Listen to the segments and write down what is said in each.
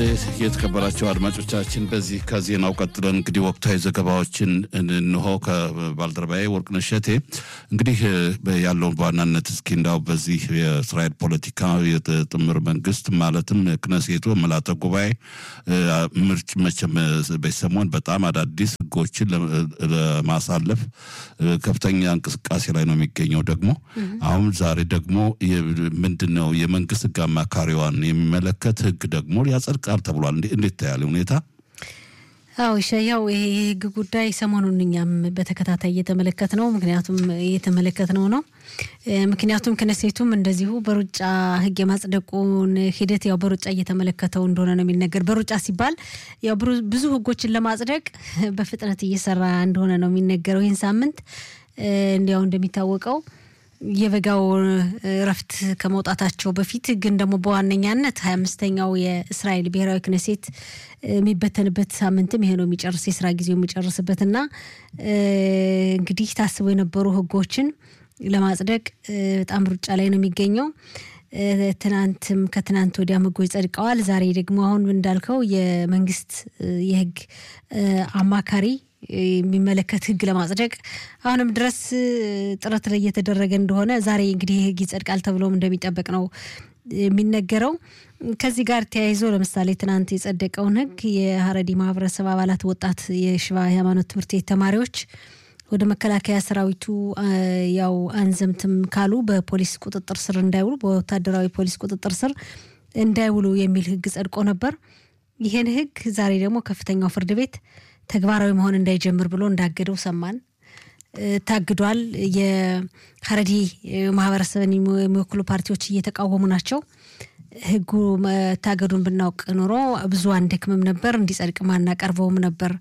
የተከበራቸው አድማጮቻችን በዚህ ከዜናው ቀጥለን እንግዲህ ወቅታዊ ዘገባዎችን እንሆ ከባልደረባዬ ወርቅነሽ እሸቴ እንግዲህ ያለውን በዋናነት እስኪ እንዳው በዚህ የእስራኤል ፖለቲካ የጥምር መንግስት ማለትም ክነሴቱ መላተ ጉባኤ ምርጭ መቼም በሰሞን በጣም አዳዲስ ህጎችን ለማሳለፍ ከፍተኛ እንቅስቃሴ ላይ ነው የሚገኘው። ደግሞ አሁን ዛሬ ደግሞ ምንድን ነው የመንግስት ህግ አማካሪዋን የሚመለከት ህግ ደግሞ ያጸድቃል ተብሏል። እንዴት ታያለ ሁኔታ? አዎ ያው ይሄ የህግ ጉዳይ ሰሞኑን እኛም በተከታታይ እየተመለከት ነው። ምክንያቱም እየተመለከት ነው ነው ምክንያቱም ክነሴቱም እንደዚሁ በሩጫ ህግ የማጽደቁን ሂደት ያው በሩጫ እየተመለከተው እንደሆነ ነው የሚነገር። በሩጫ ሲባል ያው ብዙ ህጎችን ለማጽደቅ በፍጥነት እየሰራ እንደሆነ ነው የሚነገረው። ይህን ሳምንት እንዲያው እንደሚታወቀው የበጋው እረፍት ከመውጣታቸው በፊት ግን ደግሞ በዋነኛነት ሀያ አምስተኛው የእስራኤል ብሔራዊ ክነሴት የሚበተንበት ሳምንትም ይሄ ነው የሚጨርስ የስራ ጊዜው የሚጨርስበት እና እንግዲህ ታስበው የነበሩ ህጎችን ለማጽደቅ በጣም ሩጫ ላይ ነው የሚገኘው። ትናንትም ከትናንት ወዲያም ህጎች ጸድቀዋል። ዛሬ ደግሞ አሁን እንዳልከው የመንግስት የህግ አማካሪ የሚመለከት ህግ ለማጽደቅ አሁንም ድረስ ጥረት ላይ እየተደረገ እንደሆነ ዛሬ እንግዲህ ህግ ይጸድቃል ተብሎም እንደሚጠበቅ ነው የሚነገረው። ከዚህ ጋር ተያይዞ ለምሳሌ ትናንት የጸደቀውን ህግ የሀረዲ ማህበረሰብ አባላት ወጣት የሽባ ሃይማኖት ትምህርት ቤት ተማሪዎች ወደ መከላከያ ሰራዊቱ ያው አንዘምትም ካሉ በፖሊስ ቁጥጥር ስር እንዳይውሉ በወታደራዊ ፖሊስ ቁጥጥር ስር እንዳይውሉ የሚል ህግ ጸድቆ ነበር። ይህን ህግ ዛሬ ደግሞ ከፍተኛው ፍርድ ቤት ተግባራዊ መሆን እንዳይጀምር ብሎ እንዳገደው ሰማን። ታግዷል። የሀረዲ ማህበረሰብን የሚወክሉ ፓርቲዎች እየተቃወሙ ናቸው። ህጉ መታገዱን ብናውቅ ኖሮ ብዙ አንደክምም ነበር፣ እንዲጸድቅ ማናቀርበውም ነበር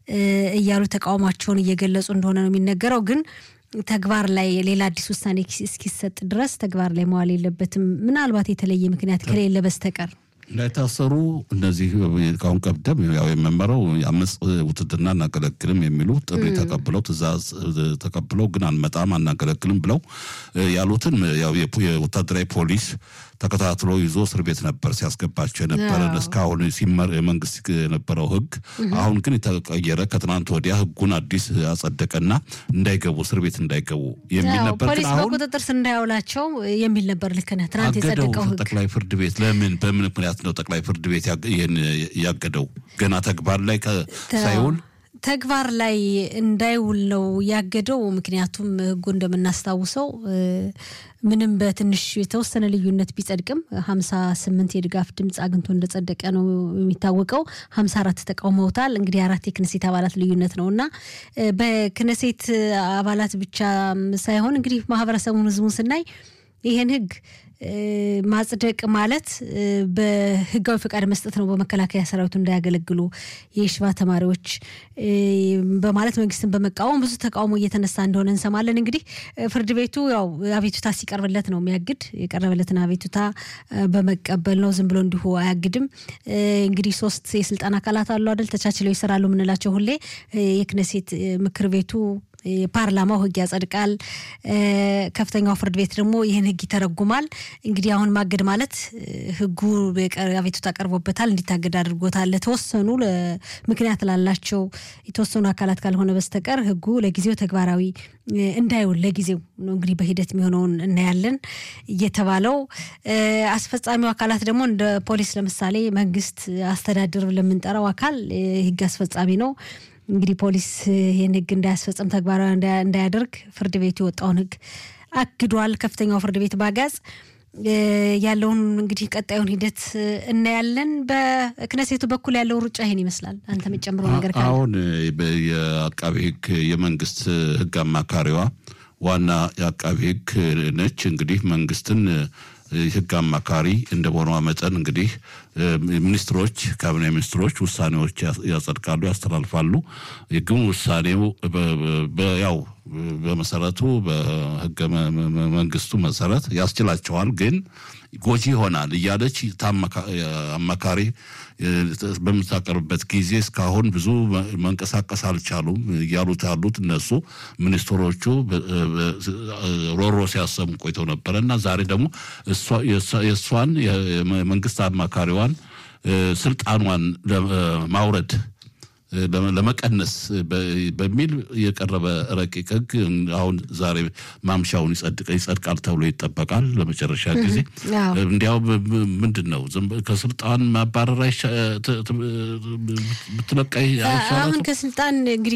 እያሉ ተቃውሟቸውን እየገለጹ እንደሆነ ነው የሚነገረው። ግን ተግባር ላይ ሌላ አዲስ ውሳኔ እስኪሰጥ ድረስ ተግባር ላይ መዋል የለበትም ምናልባት የተለየ ምክንያት ከሌለ በስተቀር እንዳይታሰሩ እነዚህ ካሁን ቀደም ያው የመመረው የአመፅ ውትድርና አናገለግልም የሚሉ ጥሪ ተቀብለው ትእዛዝ ተቀብለው ግን አንመጣም አናገለግልም ብለው ያሉትን ያው የወታደራዊ ፖሊስ ተከታትሎ ይዞ እስር ቤት ነበር ሲያስገባቸው የነበረ እስካሁን ሲመር የመንግስት የነበረው ህግ። አሁን ግን የተቀየረ ከትናንት ወዲያ ህጉን አዲስ አጸደቀና እንዳይገቡ እስር ቤት እንዳይገቡ የሚል ነበር። ፖሊስ በቁጥጥር ስር እንዳያውላቸው የሚል ነበር። ልክ ነህ። ትናንት የጸደቀው ህግ ጠቅላይ ፍርድ ቤት ለምን በምን ምክንያት ነው ጠቅላይ ፍርድ ቤት ይህን ያገደው? ገና ተግባር ላይ ሳይውል ተግባር ላይ እንዳይውል ነው ያገደው። ምክንያቱም ህጉ እንደምናስታውሰው ምንም በትንሽ የተወሰነ ልዩነት ቢጸድቅም ሀምሳ ስምንት የድጋፍ ድምፅ አግኝቶ እንደጸደቀ ነው የሚታወቀው። ሀምሳ አራት ተቃውመውታል። እንግዲህ አራት የክነሴት አባላት ልዩነት ነው እና በክነሴት አባላት ብቻ ሳይሆን እንግዲህ ማህበረሰቡን ህዝቡን ስናይ ይህን ህግ ማጽደቅ ማለት በህጋዊ ፈቃድ መስጠት ነው። በመከላከያ ሰራዊቱ እንዳያገለግሉ የሽባ ተማሪዎች በማለት መንግስትን በመቃወም ብዙ ተቃውሞ እየተነሳ እንደሆነ እንሰማለን። እንግዲህ ፍርድ ቤቱ ያው አቤቱታ ሲቀርብለት ነው የሚያግድ። የቀረበለትን አቤቱታ በመቀበል ነው፣ ዝም ብሎ እንዲሁ አያግድም። እንግዲህ ሶስት የስልጣን አካላት አሉ አይደል? ተቻችለው ይሰራሉ የምንላቸው ሁሌ የክነሴት ምክር ቤቱ የፓርላማው ህግ ያጸድቃል። ከፍተኛው ፍርድ ቤት ደግሞ ይህን ህግ ይተረጉማል። እንግዲህ አሁን ማገድ ማለት ህጉ አቤቱታ ቀርቦበታል፣ እንዲታገድ አድርጎታል። ለተወሰኑ ምክንያት ላላቸው የተወሰኑ አካላት ካልሆነ በስተቀር ህጉ ለጊዜው ተግባራዊ እንዳይውል ለጊዜው ነው እንግዲህ በሂደት የሚሆነውን እናያለን እየተባለው አስፈጻሚው አካላት ደግሞ እንደ ፖሊስ ለምሳሌ መንግስት አስተዳደር ለምንጠራው አካል ህግ አስፈጻሚ ነው። እንግዲህ ፖሊስ ይህን ህግ እንዳያስፈጽም ተግባራዊ እንዳያደርግ ፍርድ ቤቱ የወጣውን ህግ አግዷል። ከፍተኛው ፍርድ ቤት ባጋዝ ያለውን እንግዲህ ቀጣዩን ሂደት እናያለን። በክነሴቱ በኩል ያለው ሩጫ ይሄን ይመስላል። አንተ የምጨምረው ነገር ካለ? አሁን የአቃቢ ህግ የመንግስት ህግ አማካሪዋ ዋና የአቃቢ ህግ ነች። እንግዲህ መንግስትን ህግ አማካሪ እንደመሆኗ መጠን እንግዲህ ሚኒስትሮች ካቢኔ ሚኒስትሮች ውሳኔዎች ያጸድቃሉ፣ ያስተላልፋሉ። ግን ውሳኔው ያው በመሰረቱ በህገ መንግስቱ መሰረት ያስችላቸዋል ግን ጎጂ ይሆናል እያለች አማካሪ በምታቀርብበት ጊዜ እስካሁን ብዙ መንቀሳቀስ አልቻሉም እያሉት ያሉት እነሱ ሚኒስትሮቹ ሮሮ ሲያሰሙ ቆይተው ነበረ እና ዛሬ ደግሞ የእሷን የመንግስት አማካሪዋን ስልጣኗን ለማውረድ ለመቀነስ በሚል የቀረበ ረቂቅ ህግ አሁን ዛሬ ማምሻውን ይጸድቃል ተብሎ ይጠበቃል። ለመጨረሻ ጊዜ እንዲያው ምንድን ነው ከስልጣን ማባረር ብትለቃይ አሁን ከስልጣን እንግዲህ